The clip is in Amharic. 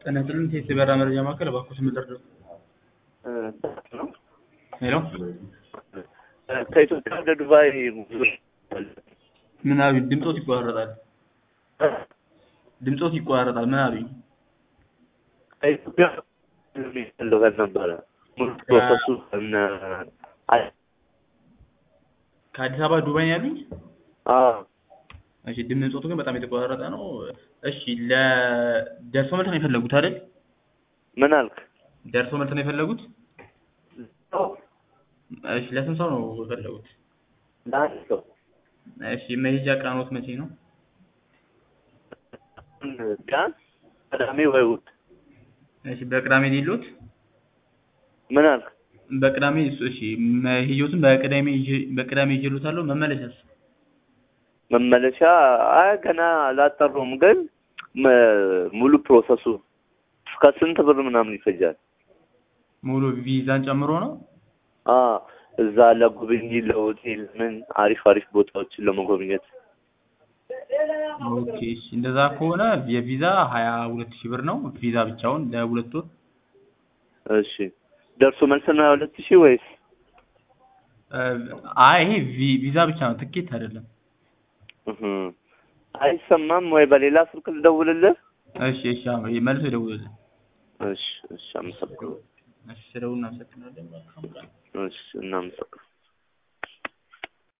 ጤና ይስጥልኝ ቴስ የበራ መረጃ ማዕከል እባክዎ ስም ይጠሩ። ነው ሄሎ ከኢትዮጵያ ወደ ዱባይ ምን አሉኝ? ድምፆት ይቋረጣል። ድምፆት ይቋረጣል። ምን አሉኝ? ከኢትዮጵያ የሚፈልገን ነበረ ሙሉ ፕሮሰሱ እነ አይ- ከአዲስ አበባ ዱባይ ነው ያሉኝ? አዎ እሺ ድምፆቱ ግን በጣም የተቋረጠ ነው። እሺ ለደርሶ መልስ ነው የፈለጉት አይደል? ምን አልክ? ደርሶ መልስ ነው የፈለጉት? እሺ ለስንት ሰው ነው የፈለጉት? ለአንድ ሰው እሺ መሄጃ ቀኖት መቼ ነው? ቢያንስ ቅዳሜ ወይ እሑድ እሺ በቅዳሜ ሌሎት? ምን አልክ? በቅዳሜ እሱ- እሺ መሄጆትን በቅዳሜ ይዤ- በቅዳሜ ይዤሎታለሁ። መመለሻስ? መመለሻ አይ ገና አላጠሩም፣ ግን መ- ሙሉ ፕሮሰሱ እስከ ስንት ብር ምናምን ይፈጃል? ሙሉ ቪዛን ጨምሮ ነው? አ እዛ ለጉብኝት ለሆቴል ምን አሪፍ አሪፍ ቦታዎችን ለመጎብኘት ኦኬ እሺ እንደዛ ከሆነ የቪዛ ሀያ ሁለት ሺህ ብር ነው ቪዛ ብቻውን ለሁለት ወር እሺ ደርሶ መልስ ነው ሁለት ሺህ ወይስ እ፣ አይ ይሄ ቪ- ቪዛ ብቻ ነው ትኬት አይደለም እህ አይሰማም ወይ በሌላ ስልክ ልደውልልህ እሺ እሺ አዎ፣ መልሶ ይደውልልኝ እሺ እሺ አመሰግናለሁ እሺ ስደውል እናመሰግናለን መልካም ቀን እሺ እናመሰግናለን